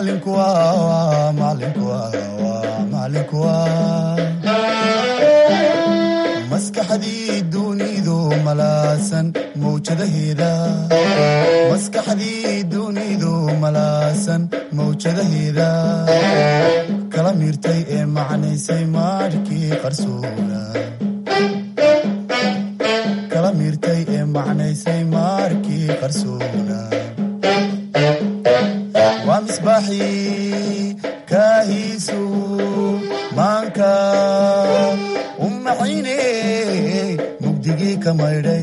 macallinkuwa waa macallinkuwa waa macallinkuwa maskaxdii dunidu malaasan mawjadaheeda maskaxdii dunidu malaasan mawjadaheeda kala miirtay ee macnaysay maarhkii qarsoona kala miirtay ee macnaysay maarkii qarsoona waa misbaaxii kaahiisu maanka u maxayne mugdigii ka maydhay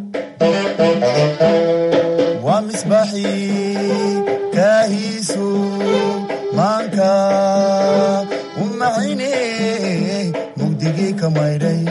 waa misbaaxii kaahiisu maanka u maxayne mugdigii ka maydhay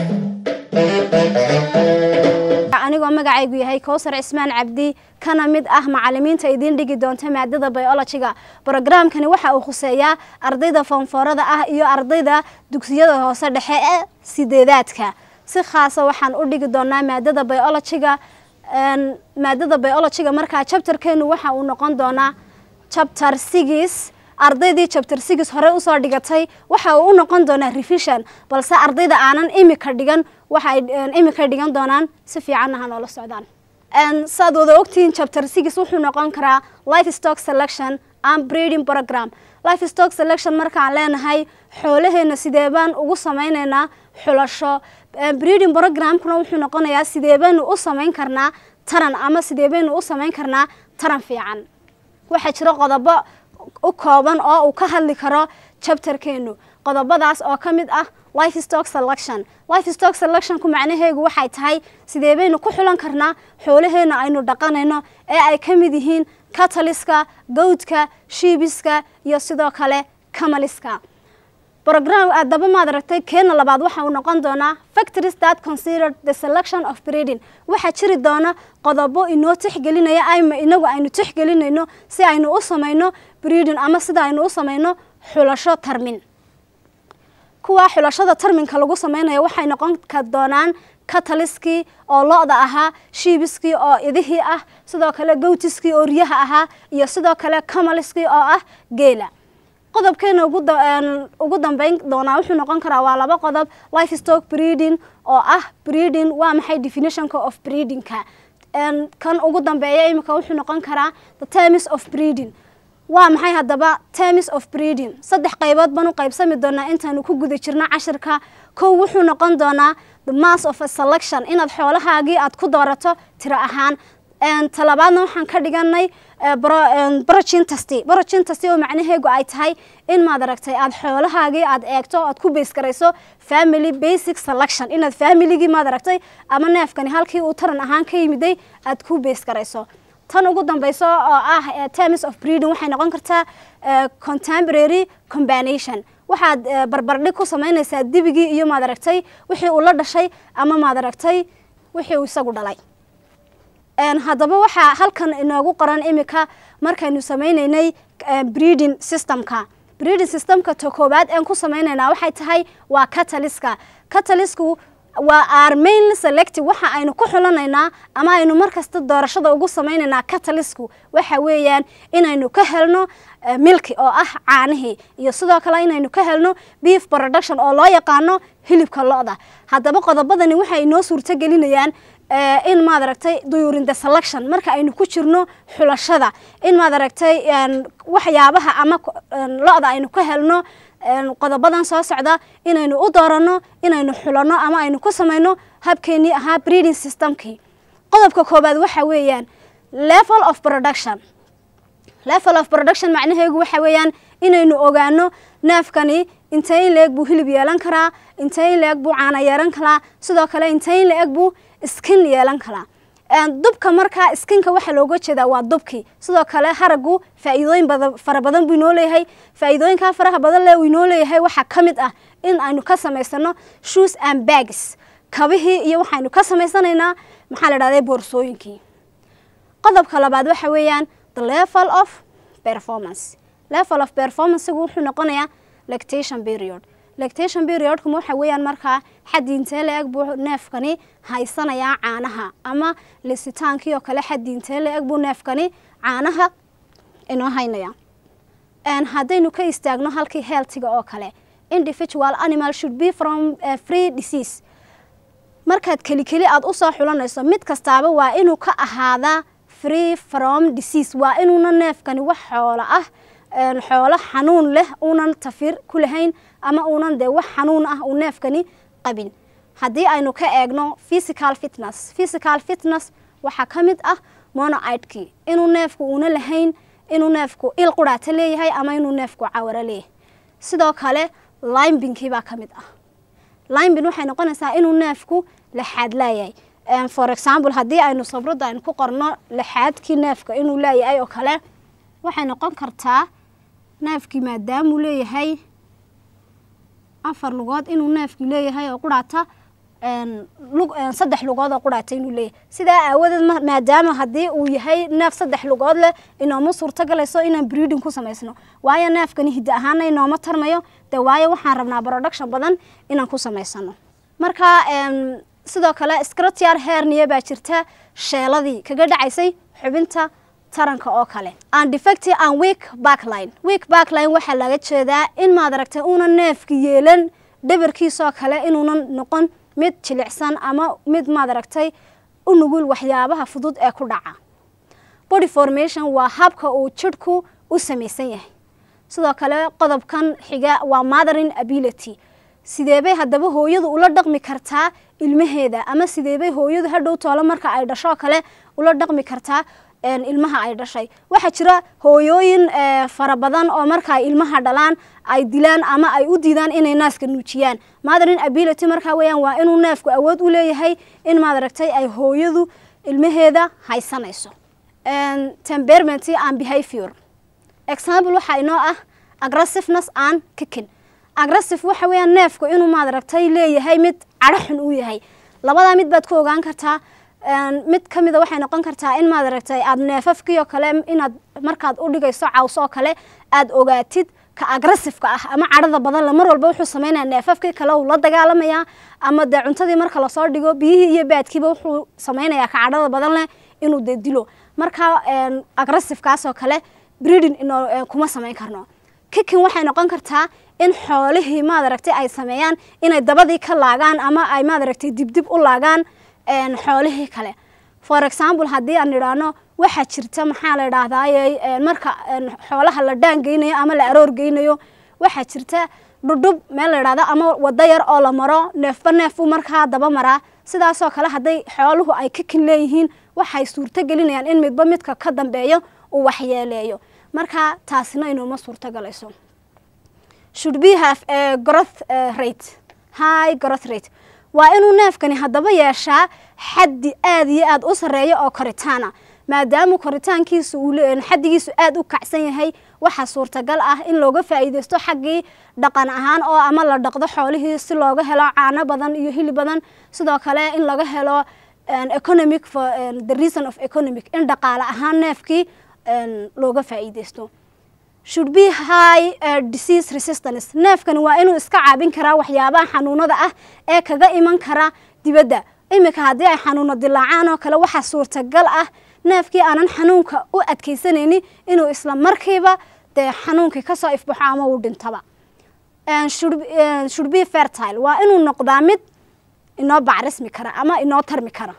anigoo magacaygu yahay kowsar cismaan cabdi kana mid ah macalimiinta idiin dhigi doonta maadada biologiga brogramkani waxa uu khuseeyaa ardayda foonfoorada ah iyo ardayda dugsiyada hoose dhexe ee sideedaadka si khaasa waxaan u dhigi doonaa maadada biologiga maadada biologiga markaa jabtarkeenu waxa uu noqon doonaa jabtar sigis ardaydii jabtar sigis hore usoo dhigatay waxa uu u noqon doonaa revision balse ardayda aanan imika dhigan waxay imika dhigan doonaan si fiicanna ha noola socdaan saad wada ogtihiin jabtar sigis wuxuu noqon karaa life stock selection and breeding program life stock selection markaan leenahay xoolaheena sidee baan ugu sameyneynaa xulasho breeding programkuna wuxuu noqonayaa sidee baynu u samayn karnaa taran ama sidee baynu u samayn karnaa taran fiican waxaa jira qodobo u kooban oo uu ka hadli karo jabtarkeenu qodobadaas oo ka mid ah life stock selection life stock selectionku macnaheegu waxay tahay sidee baynu ku xulan karnaa xoolaheena aynu dhaqanayno ee ay ka mid yihiin cataliska gawdka shiibiska iyo sidoo kale camaliska program adaba maad aragtay keena labaad waxa uu noqon doonaa factories that considered the selection of breeding waxaa jiri doona qodobo inoo tixgelinaya ama inagu aynu tixgelinayno si aynu u samayno breeding ama sida aynu u samayno xulasho tarmin kuwa xulashada tarminka lagu samaynayo waxay noqon ka doonaan cataliskii oo lo-da ahaa shiibiskii oo idihii ah sidoo kale gawtiskii oo riyaha ahaa iyo sidoo kale camaliskii oo ah geela qodobkeena ugu dambeyn doonaa wuxuu noqon karaa waa laba qodob life stock breeding oo ah breeding waa maxay definitionka of breedingka kan ugu dambeeya imika wuxuu noqon karaa the terms of breeding waa maxay haddaba terms of breeding saddex qaybood baan u qaybsami doonaa intaanu ku guda jirno cashirka kow wuxuu noqon doonaa the mass of a selection inaad xoolahaagii aad ku doorato tiro ahaan talabaadna waxaan ka dhiganay brogin testy brogin testy oo macnaheegu ay tahay in maad aragtay aad xoolahaagii aad eegto aad ku beys garayso family basic selection inaad familigii maad aragtay ama neefkani halkii uu taran ahaan ka yimiday aad ku beys garayso tan ugu dambeyso oo ah terms of breeding waxay noqon kartaa contemporary combination waxaad barbardhig ku samaynaysaa dibigii iyo maad aragtay wixii uu la dhashay ama maad aragtay wixii uu isagu dhalay haddaba waxaa halkan inoogu qoran imika markaynu sameyneynay breeding systemka breeding systemka ta koobaad een ku sameyneynaa waxay tahay waa cataliska catalisku waa our mainly selective waxa aynu ku xulanaynaa ama aynu markasta doorashada ugu sameynaynaa catalisku waxa weeyaan inaynu ka helno milki oo ah caanihii iyo sidoo kale inaynu ka helno beef production oo loo yaqaano hilibka lo-da haddaba qodobadani waxay inoo suurto gelinayaan in maad aragtay duyurin the selection marka aynu ku jirno xulashada in maad aragtay waxyaabaha ama lo-da aynu ka helno qodobadan soo socda inaynu u dooranno inaynu xulanno ama aynu ku samayno habkeenii ahaa breeding systemkii qodobka koobaad waxa weeyaan level of production level of production macnaheegu waxa weeyaan inaynu ogaano neefkani intee in la-eg buu hilib yeelan karaa intee in la-eg buu caana yeelan karaa sidoo kale intee in la-eg buu skin yeelan karaa dubka markaa skinka waxaa looga jeedaa waa dubkii sidoo kale haragu faa-iidooyin bada fara badan buu inoo leeyahay faa-iidooyinkaa faraha badan le uu inoo leeyahay waxaa ka mid ah in aynu ka samaysano shoes and bags kabihii iyo waxaynu ka samaysanaynaa maxaa la dhahday boorsooyinkii qodobka labaad waxa weeyaan the level of performance level of performancegu wuxuu noqonayaa lactation period lactation periodkuma waxa weeyaan markaa xaddi intee la-eg buu neefkani haysanayaa caanaha ama lisitaankii oo kale xaddi intee la-eg buu neefkani caanaha inoo haynaya haddaynu ka istaagno halkii healthiga oo kale individual animal should be from free disease markaad keli keli aada usoo xulanayso mid kastaaba waa inuu ka ahaadaa free from disease waa inuuna neefkani wax xoolo ah xoolo xanuun leh uunan tafir ku lahayn ama uunan dee wax xanuun ah uu neefkani qabin haddii aynu ka eegno physical fitness physical fitness waxaa ka mid ah monoidkii inuu neefku uuna lahayn inuu neefku il quraata leeyahay ama inuu neefku cawaro leeyahay sidoo kale limbingkii baa ka mid ah limbin waxay noqonaysaa inuu neefku laxaad laayahay for example haddii aynu sabradda aynu ku qorno laxaadkii neefka inuu laayahay oo kale waxay noqon kartaa neefkii maadaamuu leeyahay afar lugood inuu neefkii leeyahay oo quraata saddex lugood oo quraata inuu leeyahay sidaa aawadeed maadaama haddii uu yahay neef saddex lugood leh inooma suurto galayso inaan breeding ku samaysno waayo neefkani hidda ahaana inooma tarmayo dee waayo waxaan rabnaa production badan inaan ku samaysano marka sidoo kale scrotiar hernia baa jirta sheeladii kaga dhacaysay xubinta taranka oo kale undefective and weak backline weak backline waxaa laga jeedaa in maad aragtay uunan neefka yeelan dhabarkiisoo kale inuunan noqon mid jilicsan ama mid maad aragtay u nugul waxyaabaha fudud ee ku dhaca body formation waa habka uu jidhku u samaysan yahay sidoo kale qodobkan xiga waa mothering ability sideebay haddaba hooyadu ula dhaqmi kartaa ilmaheeda ama sideebay hooyadu hadhow toolo marka ay dhashoo kale ula dhaqmi kartaa ilmaha ay dhashay waxaa jira hooyooyin fara badan oo marka ay ilmaha dhalaan ay dilaan ama ay u diidaan inay naaska nuujiyaan mothering ability markaa weeyaan waa inuu neefku awood u leeyahay in maad aragtay ay hooyadu ilmaheeda haysanayso temperament and behavior example waxaa inoo ah aggressiveness and kicking aggressive waxa weeyaan neefku inuu maad aragtay leeyahay mid cadho xun uu yahay labadaa mid baad ku ogaan kartaa mid ka mida waxay noqon kartaa in maad aragtay aada neefafkii oo kale inaad markaad u dhigayso caws oo kale aada ogaatid ka agressiveka ah ama cadhada badan le mar walba wuxuu sameynaya neefafkii kale uu la dagaalamayaa ama dee cuntadii marka lasoo dhigo biyihii iyo baadkiiba wuxuu sameynayaa ka cadhada badan leh inuu dee dilo marka aggressivekaas oo kale breeding inoo kuma samayn karno kikin waxay noqon kartaa in xoolihii maad aragtay ay sameeyaan inay dabadii ka laagaan ama ay maad aragtay dibdib u laagaan xoolihii kale for example haddii aan idhaahno waxaa jirta maxaa la idhaahdaye marka xoolaha la dhaan geynayo ama la aroor geynayo waxaa jirta dhudhub meel la idhahdo ama wado yar oo la maro neefba neefuu markaa daba maraa sidaasoo kale hadday xooluhu ay kikin leeyihiin waxay suurto gelinayaan in midba midka ka dambeeyo uu waxyeeleeyo marka taasina inuuma suurto galayso should be have a growth rate high growth rate waa inuu neefkani haddaba yeeshaa xaddi aad iyo aad u sarreeya oo koritaana maadaama koritaankiisu xaddigiisu aad u kacsan yahay waxaa suurtagal ah in looga faa'iideysto xaggii dhaqan ahaan oo ama la dhaqdo xoolihii si looga helo caano badan iyo hili badan sidoo kale in laga helo economic for the reason of economic in dhaqaale ahaan neefkii looga faa'iideysto should be high uh, disease resistance neefkani waa inuu iska caabin karaa waxyaabaha xanuunada ah ee kaga iman kara dibadda iminka haddii ay xanuuno dilaacaan oo kale waxaa suurtagal ah neefkii aanan xanuunka u adkaysanaynin inuu isla markiiba dee xanuunkii kasoo ifbaxo ama uu dhintaba should be fertile waa inuu noqdaa mid inoo bacrismi kara ama inoo tarmi kara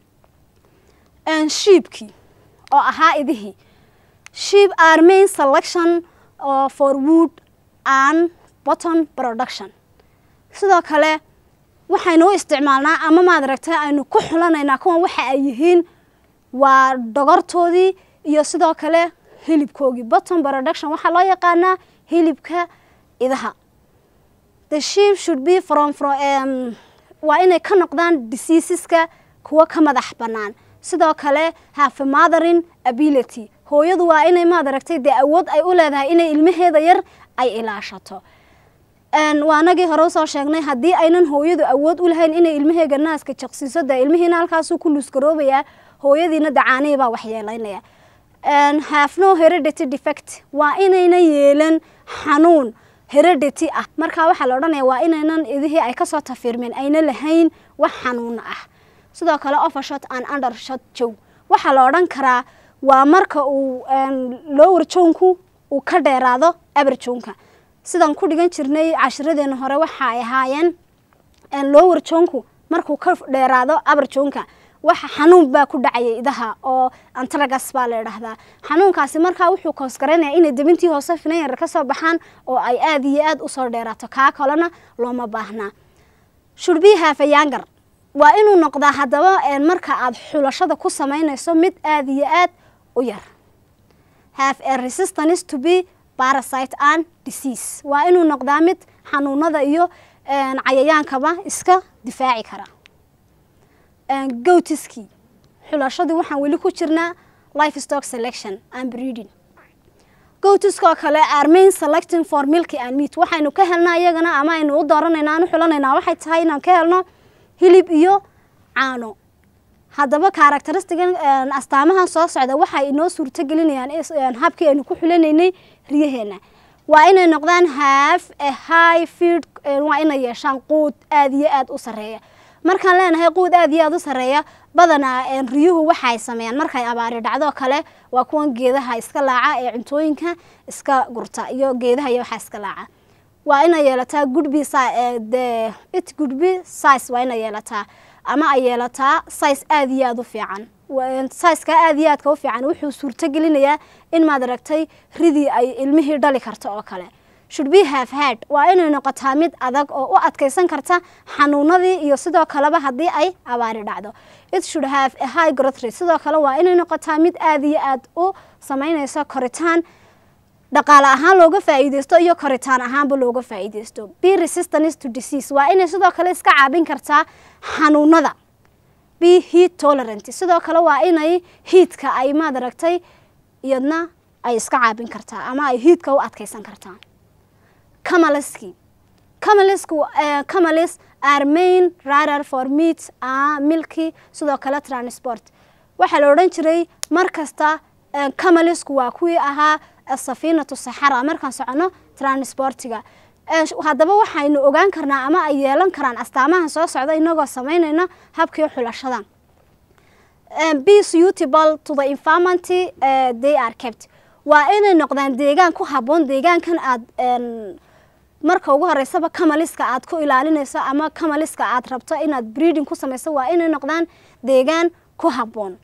shiibkii oo ahaa idihii sheep are main selection uh, for wood and botton production sidoo kale waxaynu u isticmaalnaa ama maad aragtay aynu ku xulanaynaa kuwan waxa ay yihiin waa dhogortoodii iyo sidoo kale hilibkoogii botton production waxaa loo yaqaanaa hilibka idaha the sheep should be from, from um, waa inay ka noqdaan diseaseska kuwa ka madax bannaan sidoo kale have mothering ability hooyadu waa inay maad aragtay dee awood ay u leedahay inay ilmaheeda yar ay ilaashato waa anagii hore usoo sheegnay haddii aynan hooyadu awood u lahayn inay ilmaheega naaska jaqsiiso dee ilmihiina halkaasuu ku luusgaroobayaa hooyadiina dacaanihii baa waxyeelaynaya have no heredity defect waa inayna yeelan xanuun heredity ah markaa waxaa la odhanaya waa inaynan idihii ay kasoo tafiirmeen ayna lahayn wax xanuuna ah sidoo kale overshot and undershot jow waxaa la odhan karaa waa marka uu lower jownku uu ka dheeraado abarjoonka sidaan ku dhigan jirnay cashiradeena hore waxa ay ahaayeen lower joonku markuu ka dheeraado abarjoonka waxa xanuun baa ku dhacaya idaha oo antragas baa la idhaahdaa xanuunkaasi markaa wuxuu koosgaraynaya inay debintii hoose finan yar ka soo baxaan oo ay aada iyo aada usoo dheeraato kaa kalena looma baahnaa shurbiyaha fayaangar waa inuu noqdaa haddaba marka aad xulashada ku samaynayso mid aada iyo aad u yar have a resistance to be parasite and disease waa inuu noqdaa mid xanuunada iyo cayayaankaba iska difaaci kara gotiski xulashadii waxaan weli ku jirnaa life stock selection and breeding gotiska oo kale armain selecting for milky and meat waxaynu ka helnaa iyagana ama aynu u dooranayna aan u xulanaynaa waxay tahay inaan ka helno hilib iyo caano haddaba karakteristigan astaamahan soo socda waxay inoo suurto gelinayaan habkii aynu ku xulanaynay riyaheena waa inay noqdaan half a high field waa inay yeeshaan quud aada iyo aada u sarreeya markaan leenahay quud aada iyo aada u sarreeya badanaa riyuhu waxay sameeyaan markay abaari dhacdo kale waa kuwan geedaha iska laaca ee cuntooyinka iska gurta iyo geedaha iyo waxaa iska laaca waa inay yeelataa goodby the it goodby size waa inay yeelataa ama ay yeelataa size aada iyo aada u fiican sizeka aada iyo aadka u fiican wuxuu suurto gelinayaa in maad aragtay ridii ay ilmihii dhali karto oo kale should be have had waa inay noqotaa mid adag oo u adkaysan karta xanuunadii iyo sidoo kaleba haddii ay abaari dhacdo it should have a high growth rate sidoo kale waa inay noqotaa mid aada iyo aada u samaynayso koritaan dhaqaale ahaan looga faa'iideysto iyo koritaan ahaanba looga faa'iideysto be resistance to disease waa inay sidoo kale iska caabin kartaa xanuunada be heat tolerant sidoo kale waa inay hiidka ay maad aragtay iyadna ay iska caabin kartaa ama ay hiidka u adkaysan kartaa camaliski camalisku camalis are main rider for meat a milky sidoo kale transport waxaa la odhan jiray mar kasta camalisku waa kuwii ahaa safiinatu saxara markaan socono transportiga haddaba waxaynu ogaan karnaa ama ay yeelan karaan astaamahan soo socda inagoo samaynayna habkii xulashada be suitable to the environmenty they are kept waa inay noqdaan deegaan ku habboon deegaankan aad marka ugu horeysaba camaliska aad ku ilaalinayso ama camaliska aad rabto inaad breeding ku samayso waa inay noqdaan deegaan ku habboon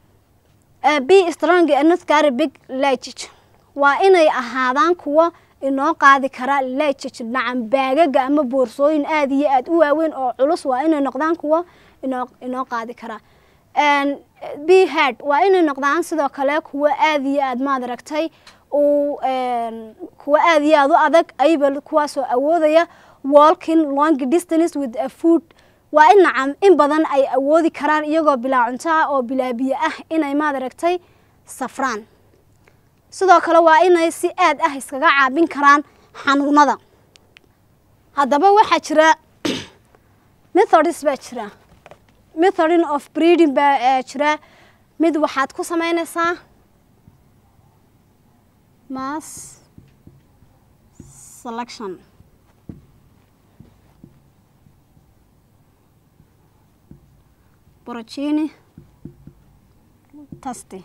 be strong and not carry big luggage waa inay ahaadaan kuwo inoo qaadi kara luggage nacan baagaga ama boorsooyin aada iyo aada u waaweyn oo culus waa inay noqdaan kuwo inoo inoo qaadi kara be hard waa inay noqdaan sidoo kale kuwo aada iyo aada maad aragtay uu kuwa aada iyo aada u adag ayba kuwaasoo awoodaya walking long distance with a food waa in nacam in badan ay awoodi karaan iyagoo bilaa cunto ah oo bilaa biyo ah inay maad aragtay safraan sidoo kale waa inay si aad ah iskaga caabin karaan xanuunada haddaba waxaa jira methodis baa jira methodin of breeding baa jira mid waxaad ku samaynaysaa mass selection borogini tasti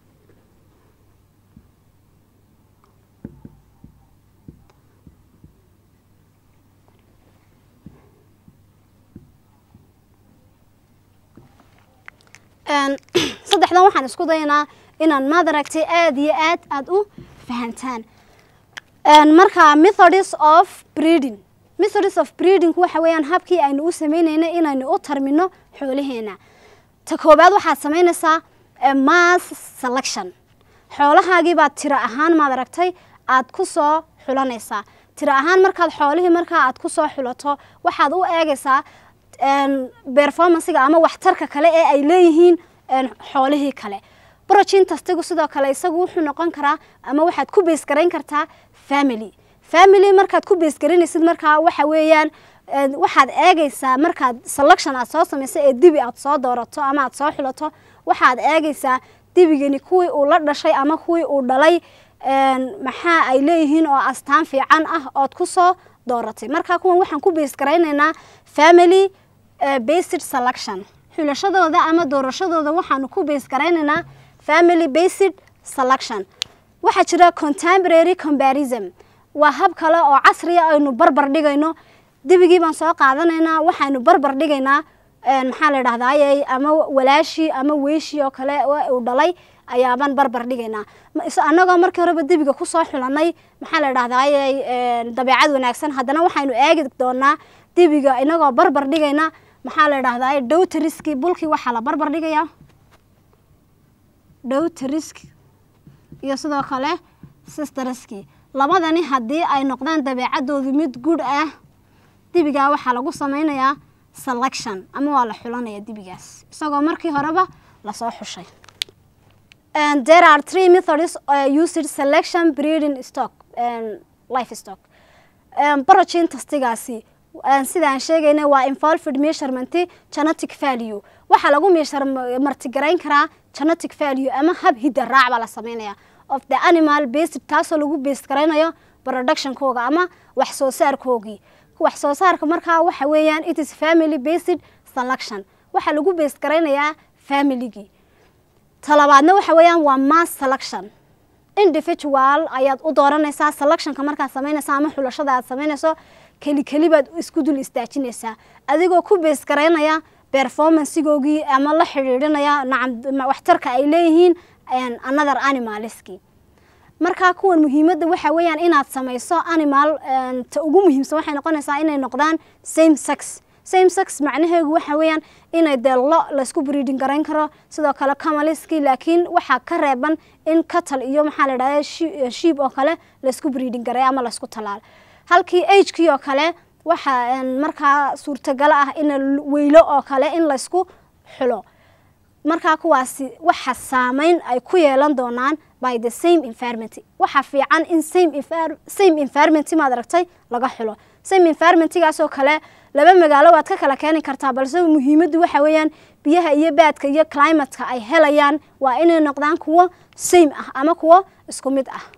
saddexdan waxaan isku dayanaa inaan maad aragtay aada iyo aad aada u fahantaan marka methodis of breeding methodis of breeding waxa weeyaan habkii aynu u sameynayna inaynu u tarmino xoolaheena ta koobaad waxaad samaynaysaa mass selection xoolahaagii baad tiro ahaan maad aragtay aad ku soo xulanaysaa tiro ahaan markaad xoolihii markaa aad ku soo xulato waxaad u eegaysaa performancega ama waxtarka kale ee ay leeyihiin xoolihii kale brogin tastigu sidoo kale isagu wuxuu noqon karaa ama waxaad ku beesgarayn kartaa family family markaad ku beesgaranaysid markaa waxa weeyaan waxaad eegaysaa markaad selection aad soo samayso ee dibi aad soo doorato ama aad soo xulato waxaad eegaysaa dibigani kuwii uu la dhashay ama kuwii uu dhalay maxaa ay leeyihiin oo astaan fiican ah ood ku soo dooratay markaa kuwan waxaan ku beesgaraynaynaa family based selection xulashadooda ama doorashadooda waxaanu ku beesgaraynaynaa family based selection waxaa jira contemporary comparison waa hab kale oo casriya aynu barbar dhigayno dibigii baan soo qaadanaynaa waxaynu barbar dhigaynaa maxaa la dhahdaayey ama walaashii ama weyshii oo kale uu dhalay ayaabaan barbar dhigaynaa annagoo markii horeba debiga kusoo xulanay maxaa la dhahdaayey dabeecad wanaagsan haddana waxaynu eegi doonaa debiga inagoo barbar dhigayna maxaa la dhahdaayey dowtariski bulkii waxaa la barbar dhigayaa dowtarisk iyo sidoo kale sistariski labadani haddii ay noqdaan dabeecadoodu mid gud ah dibigaa waxaa lagu sameynayaa selection ama waa la xulanaya dibigaas isagoo markii horeba lasoo xushay there are three methods uh, used selection breeding stock and life stock barogin tastigaasi sidaan sheegayna waa involved measurement genetic value waxaa lagu meeshar martigarayn karaa genetic value ama hab hidda raac baa la sameynaya of the animal based taasoo lagu base garaynayo productionkooga ama wax soo saarkoogii wax soo saarka markaa waxa weeyaan it is family based selection waxaa lagu base garaynayaa familygii talabaadna waxa weeyaan waa mass selection individual ayaad u dooranaysaa selectionka markaad samaynaysa ama xulashada aad samaynayso keli keli baad isku dul istaajinaysaa adigoo ku base garaynaya performancegoogii ama la xidhiidhinaya nacam waxtarka ay leeyihiin another animalski markaa kuwan muhiimadda waxa weeyaan inaad samayso animal ta ugu muhiimsan waxay noqonaysaa inay noqdaan same sex same sex macnaheegu waxa weeyaan inay dee lo laysku breeding garayn karo sidoo kale camaliski laakiin waxaa ka reeban in catal iyo maxaa la dhahda shiib oo kale laysku breeding garay ama laysku talaalo halkii agekii oo kale waxaa markaa suurtagalo ah in weylo oo kale in laysku xulo markaa kuwaasi waxa saameyn ay ku yeelan doonaan by the same environment waxaa fiican in same same environment maad aragtay laga xulo same environmentgaas oo kale laba magaalo waad ka kala keeni kartaa balse muhiimaddu waxa weeyaan biyaha iyo baadka iyo climatka ay helayaan waa inay noqdaan kuwo same ah ama kuwo isku mid ah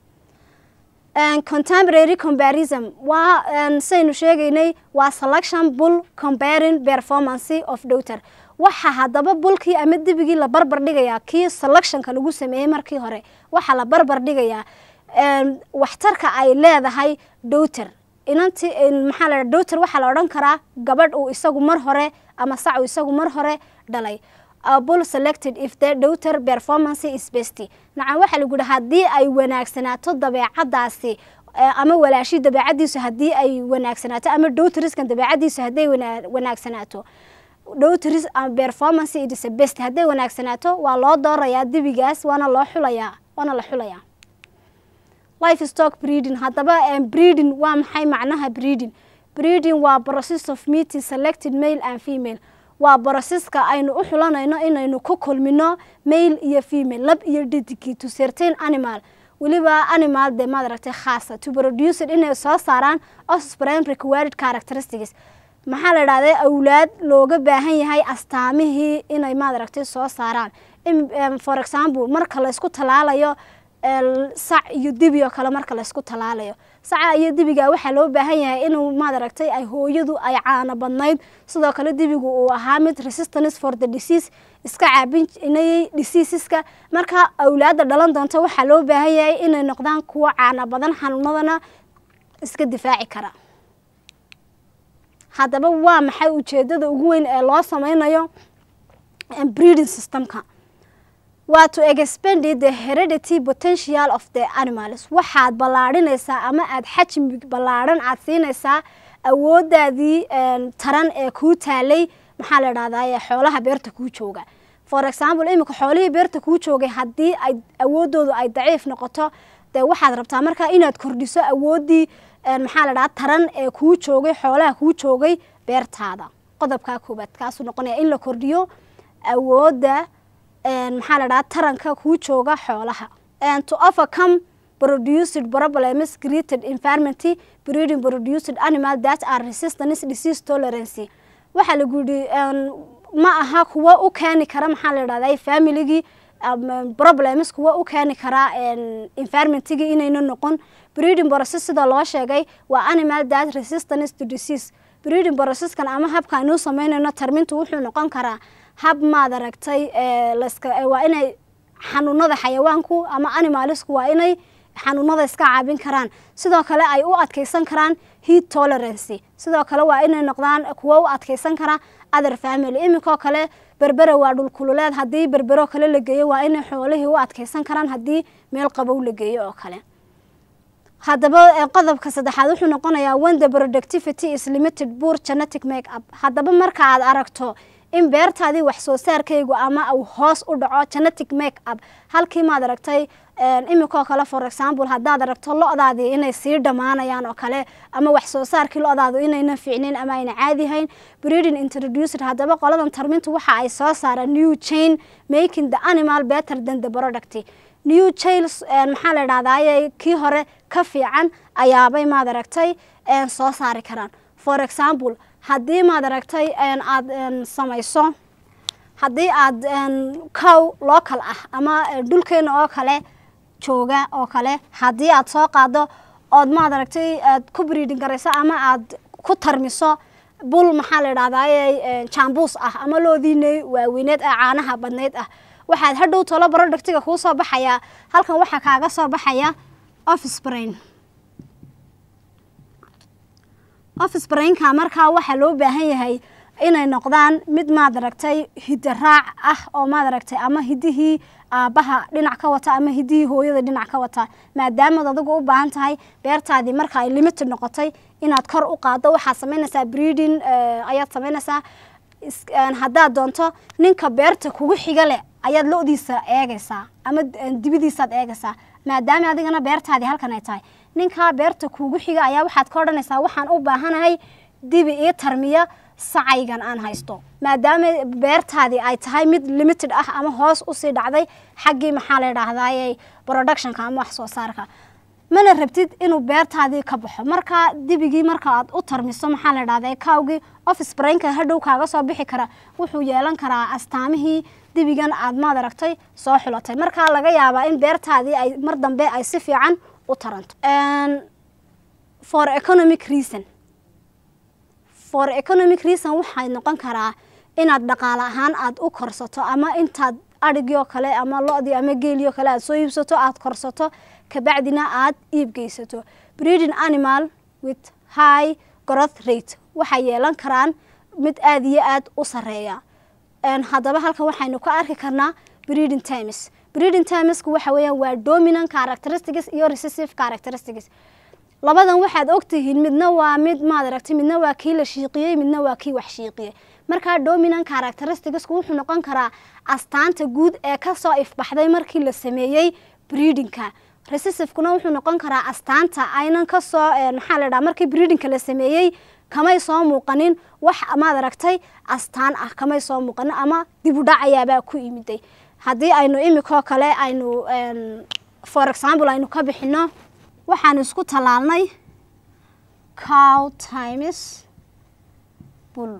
contemporary comparison waa saynu sheegaynay waa selection bull comparing performance of daughter waxaa haddaba bulkii ama dibigii la barbar dhigayaa kii selectionka lagu sameeyey markii hore waxaa la barbar dhigayaa waxtarka ay leedahay daughter inanti maxaa la daughter waxaa la odhan karaa gabadh uu isagu mar hore ama sac uu isagu mar hore dhalay bull selected if the daughter performance is best nacam waxaa lagu yihi haddii ay wanaagsanaato dabeecadaasi ama walaashi dabeecadiisu haddii ay wanaagsanaato ama daughteriskan dabeecadiisu hadday wanaagsanaato daughteris performance it is best hadday wanaagsanaato waa loo doorayaa dibigaas waana loo xulayaa waana la xulayaa life stock breeding haddaba breeding waa maxay macnaha breeding breeding waa process of meeting selected male and female waa brocesska aynu u xulanayno inaynu ku kulmino male iyo female lab iyo dhidigii to certain animal weliba animal dee maad aragtay khaasa to produce inay soo saaraan offspring required characteristics maxaa la idhahday awlaad looga baahan yahay astaamihii inay maad aragtay soo saaraan for example marka laysku talaalayo sac iyo dibi oo kale marka laysku talaalayo saca iyo dibiga waxaa loo baahan yahay inuu maad aragtay ay hooyadu ay caano badnayd sidoo kale dibigu uu ahaa mid resistance for the disease iska caabinayay diseaseska marka awlaadda dhalan doonta waxaa loo baahan yahay inay noqdaan kuwo caano badan xanuunadana iska difaaci kara haddaba waa maxay ujeedada ugu weyn ee loo sameynayo breeding systemka waa to expand the heredity potential of the animals waxaad ballaadhinaysaa ama aad xajmi ballaadhan aad siinaysaa awoodaadii taran ee kuu taalay maxaa la dhahdaa xoolaha beerta kuu jooga for example iminka xoolihii beerta kuu joogay haddii ay awoodoodu ay daciif noqoto dee waxaad rabtaa markaa inaad kordhiso awooddii maxaa la dhahaa taran ee kuu joogay xoolaha kuu joogay beertaada qodobkaa koobaad kaasuu noqonaya in la kordhiyo awoodda maxaa la dhahaa taranka kuu jooga xoolaha to overcome produced problems created environment breeding produced animal that are resistance disease tolerance waxaa lagu yidhi ma aha kuwa u keeni kara maxaa la dhahdaa familygii problems kuwa u keeni karaa environmentigii inayna noqon breeding process sida loo sheegay waa animal that resistance to disease breeding processkan ama habka aynuu sameynayno tarmintu wuxuu noqon karaa hab maad aragtay waa inay xanuunada xayawaanku ama animalisku waa inay xanuunada iska caabin karaan sidoo kale ay u adkeysan karaan heat tolerancy sidoo kale waa inay noqdaan kuwo u adkeysan kara other family iminkoo kale berbere waa dhulkululeed haddii berbero kale la geeyo waa inay xoolihii u adkeysan karaan haddii meel qabow la geeyo oo kale haddaba qodobka saddexaad wuxuu noqonayaa when the productivity is limited poor genetic make up haddaba marka aad aragto in beertaadii wax soo saarkaygu ama uu hoos u dhaco genetic make up halkii maad aragtay iminkoo kale for example haddaad aragto lo-daadii inay sii dhammaanayaan oo kale ama wax soo saarkii lo-daadu inayna fiicnayn ama ayna caadihayn breeding introduced haddaba qoladan tarmintu waxa ay soo saaraan new chain making the animal better than the product new chain maxaa la idhahdaye kii hore ka fiican ayaabay maad aragtay soo saari karaan for example haddii maad aragtay aada samayso haddii aad cow local ah ama dhulkeena oo kale jooga oo kale haddii aad soo qaado ood maad aragtay aad ku breeding garayso ama aad ku tarmiso bul maxaa la idhahdaye jambuus ah ama loodiinay waaweyneed ee caanaha badnayd ah waxaad hadhow tolo productiga kuu soo baxayaa halkan waxaa kaaga soo baxaya offsbrain offsbrainka markaa waxaa loo baahan yahay inay noqdaan mid maad aragtay hidaraac ah oo maad aragtay ama hidihii aabbaha dhinac ka wata ama hidihii hooyada dhinac ka wata maadaamaad adigu u baahan tahay beertaadii marka ay limited noqotay inaad kor u qaado waxaad samaynaysaa breeding ayaad samaynaysaa haddaad doonto ninka beerta kugu xiga leh ayaad lo-diisa eegaysaa ama dibidiisaad eegaysaa maadaama adigana beertaadii halkan ay tahay ninkaa beerta kuugu xiga ayaa waxaad ka odhanaysaa waxaan u baahanahay dibi ii tarmiya sacaygan aan haysto maadaama beertaadii ay tahay mid limited ah ama hoos usii dhacday xaggii maxaa la idhaahdaye productionka ama wax soo saarka mana rabtid inuu beertaadii ka baxo markaa dibigii marka aad u tarmiso maxaa la idhahda kawgii offsbrainka hadhow kaaga soo bixi kara wuxuu yeelan karaa astaamihii dibigan aad maad aragtay soo xulatay markaa laga yaabaa in beertaadii ay mar dambe ay si fiican u taranto for economic reason for economic reason waxay noqon karaa inaad dhaqaale ahaan aada u korsato ama intaad adhigii oo kale ama lo-dii ama geelii oo kale aad soo iibsato aada korsato kabacdina aad iib geysato breeding animal with high growth rate waxay yeelan karaan mid aada iyo aada u sareeya haddaba halkan waxaynu ka arki karnaa breeding times breeding timesku waxa weeyaan waa dominant characteristics iyo recessive characteristics labadan waxaad ogtihiin midna waa mid maad aragtay midna waa kii la shiiqiyey midna waa kii wax shiiqiyey markaa dominant characteristicsku wuxuu noqon karaa astaanta guud ee kasoo ifbaxday markii la sameeyey breedingka recessivekuna wuxuu noqon karaa astaanta aynan kasoo maxaa la dhaha markii breedingka la sameeyey kamay soo muuqanin wax maad aragtay astaan ah kamay soo muuqanin ama dibudhac ayaabaa ku imiday haddii aynu imikoo kale aynu for example aynu ka bixino waxaanu isku tallaalnay cow times bull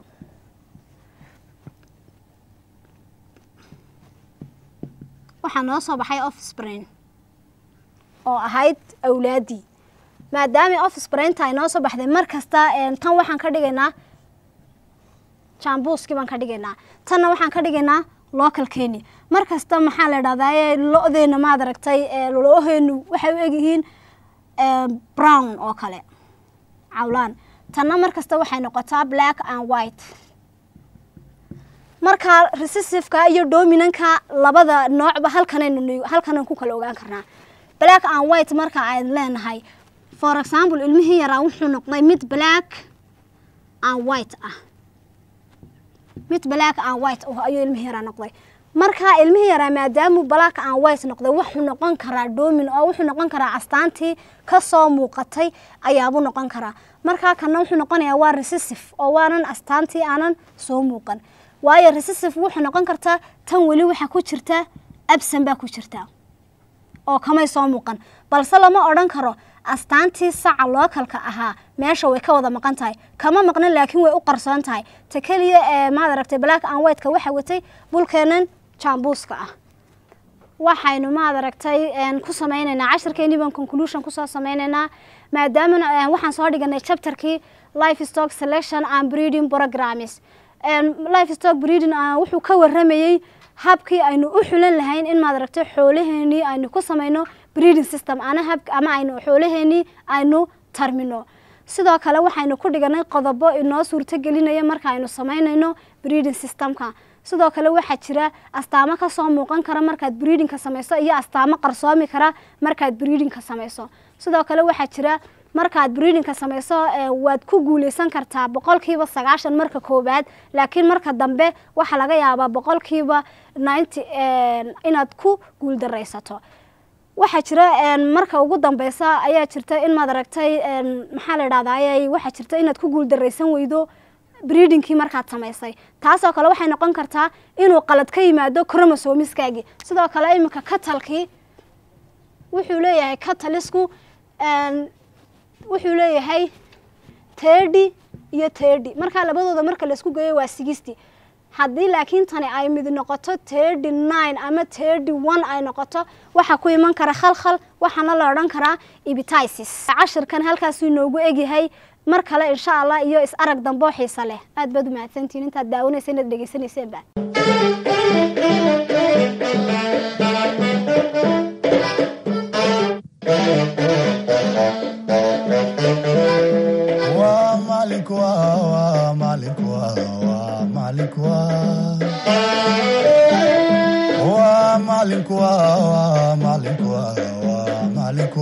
waxaa noo soo baxay offsbrain oo ahayd awlaaddii maadaama offsbrainta ay noo soo baxday mar kasta tan waxaan ka dhigaynaa jambuuskii baan ka dhigaynaa tanna waxaan ka dhigaynaa local kenya mar kasta maxaa la idhahdaa lo-deena maad aragtay lo-oheenu waxay u egyihiin brown oo kale cawlaan tanna mar kasta waxay noqotaa black and white markaa recessiveka iyo dominanka labada noocba halkanaynu halkanan ku kala ogaan karnaa black and white marka ayn leenahay for example ilmihii yaraa wuxuu noqday mid black and white ah mid black and white ayuu ilmihii yaraa noqday markaa ilmihii yaraa maadaamuu black and white noqday wuxuu noqon karaa domin oo wuxuu noqon karaa astaantii kasoo muuqatay ayaabuu noqon karaa markaa kana wuxuu noqonayaa waa recessive oo waanan astaantii aanan soo muuqan waayo recessive wuxuu noqon kartaa tan weli waxaa ku jirta absan baa ku jirta oo kamay soo muuqan balse lama odhan karo astaantii saca lookalka ahaa meesha way ka wada maqan tahay kama maqnan laakiin way u qarsoon tahay ta keliya ee maad aragtay black and whiteka waxa watay bulkeenan jambuuska ah waxaynu maad aragtay ku sameyneynaa cashirkeenii baan conclusion kusoo sameyneynaa maadaamana waxaan soo dhiganay chapterkii life stock selection and breeding programs life stock breeding wuxuu ka waramayey habkii aynu u xulan lahayn in maad aragtay xoolaheenii aynu ku samayno breeding system ana hab ama aynu xoolaheenii aynu tarmino sidoo kale waxaynu ku dhiganay qodobo inoo suurto gelinaya marka aynu samaynayno breeding systemka sidoo kale waxaa jira astaamo kasoo muuqan kara markaad breedingka samayso iyo astaamo qarsoomi kara markaad breedingka samayso sidoo kale waxaa jira markaad breedingka samayso waad ku guuleysan kartaa boqolkiiba sagaashan marka koowaad laakiin marka dambe waxaa laga yaabaa boqolkiiba ninety inaad ku guuldaraysato waxaa jira marka ugu dambeysa ayaa jirta in maad aragtay maxaa la idhahdaay waxaa jirta inaad ku guuldaraysan weydo breedingkii markaad samaysay taasoo kale waxay noqon kartaa inuu qalad ka yimaado chromosomiskaagii sidoo kale iminka katalkii wuxuu leeyahay katalisku wuxuu leeyahay tirdy iyo tirdy markaa labadooda marka laisku geeyo waa sixty haddii laakiin tani ay mid noqoto tirdy nine ama tirdy one ay noqoto waxaa ku iman kara khalkhal waxaana la odhan karaa ibitisis cashirkan halkaasuu inoogu egyahay mar kale insha allah iyo is arag damboo xiisa leh aad baad u mahadsantihin intaad daawanaysa inaad dhegeysanayseeba waa maalinku waa maalinku waa maalinku waa maalinku waa maalinku waa maalinku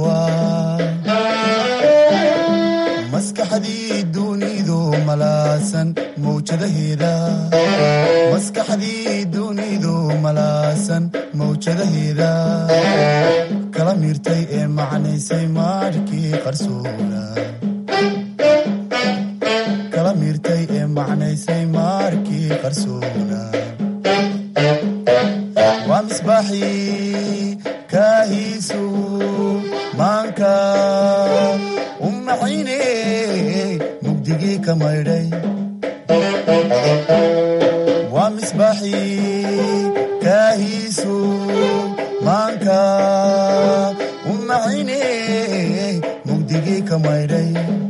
maskaxdii dunidu malaasan mawjadaheeda maskaxdii dunidu malaasan mawjadaheeda kala miirtay ee macnaysay maarkii qarsoona kala miirtay ee macnaysay maarkii qarsoona waa misbaaxii kaahiisu maanka u maxayne mugdigii ka maydhay waa misbaaxii kaahiisu maanka u maxayne mugdigii ka maydhay